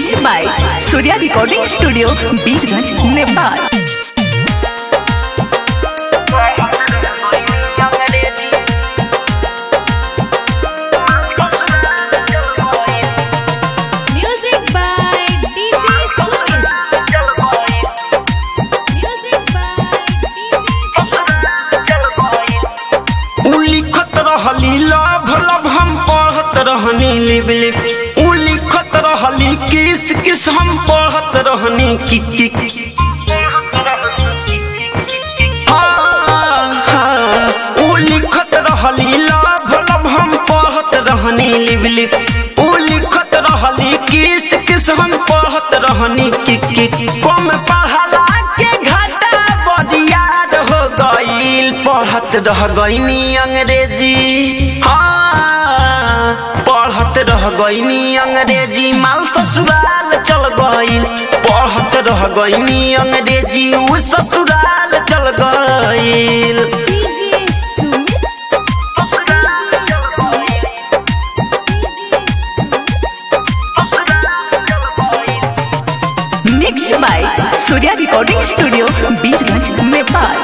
Mix by Surya recording studio Birganj Nepal Music by DJ Sumit. Music by उ लिखत रहली love love हम पढ़त रहनी लिप लिप उ लिखत रहली किस किस हम पढ़त रहनी कि कि हाँ, हाँ, उ लिखत रहली लभ लभ हम पढ़त रहनी लिप लिप उ लिखत रहली किस किस हम पढ़त रहनी कि कि कम पढ़ला के घाटा बरियार हो गईल पढ़त रह गईनी अंग्रेजी हाँ पढ़त रह गईनी अंग्रेजी माल ससुराल चल गईल पढ़त रह गईनी अंग्रेजी उ ससुराल चल गईल DJ Sumit. Mix by Surya recording studio Birganj Nepal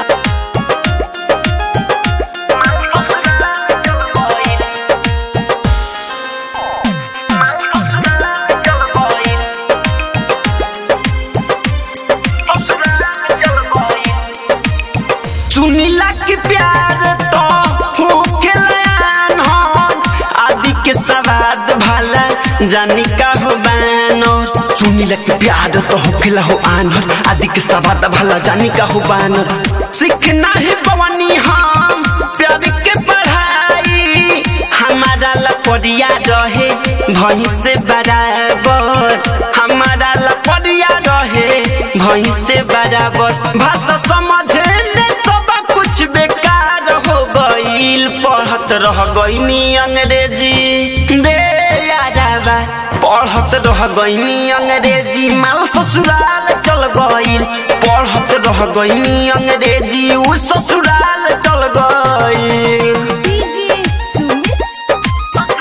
सुनीला की प्यार तो होके लयान हो आदि के सवाद भाला जानी का हो बानर सुनीला की प्यार तो होखेला हो आनर आदि के सवाद भाला जानी का हो बानर सीखना है बवनी हम प्यार के पढ़ाई हमारा लपड़िया रहे भई से बराबर हमारा लपड़िया रहे भई से बराबर भाषा समझे में सब कुछ बेकार हो गईल पढ़त रह गईनी अंग्रेजी दे याराबा पढ़त रह गईनी अंग्रेजी माल ससुराल चल गईल पढ़त रह गईनी अंग्रेजी उ ससुराल चल गईल DJ Sumit.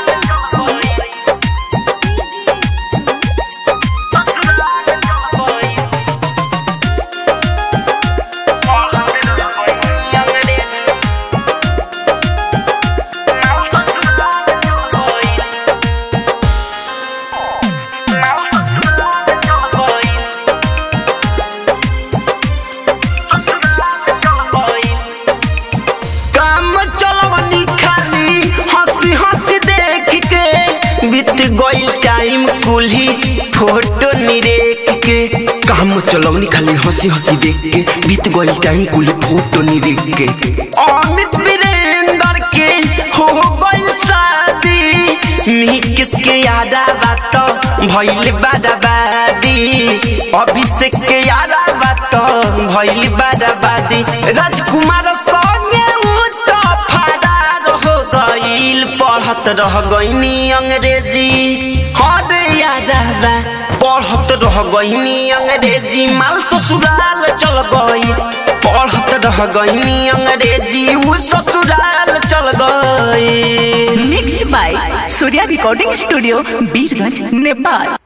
काम चलवनी खाली हंसी हंसी देख के बीत गई टाइम कुल्ही फोटो निरेख के काम चलवनी खाली हंसी हंसी देख के बीत गई टाइम कुल्ही फोटो निरेख के अमित वीरेंद्र के हो गई शादी नी किसके यादा बात भइल बादाबादी अभिषेक के यादा बात भइल बादाबादी राजकुमार संगे उ तो फरार हो गईल पढ़त रह गईनी अंग्रेजी हद यादाबा पढ़त रह गईनी अंग्रेजी माल ससुराल चल गई पढ़त रह गईनी अंग्रेजी उ ससुराल चल गई mix by Surya recording studio Birganj Nepal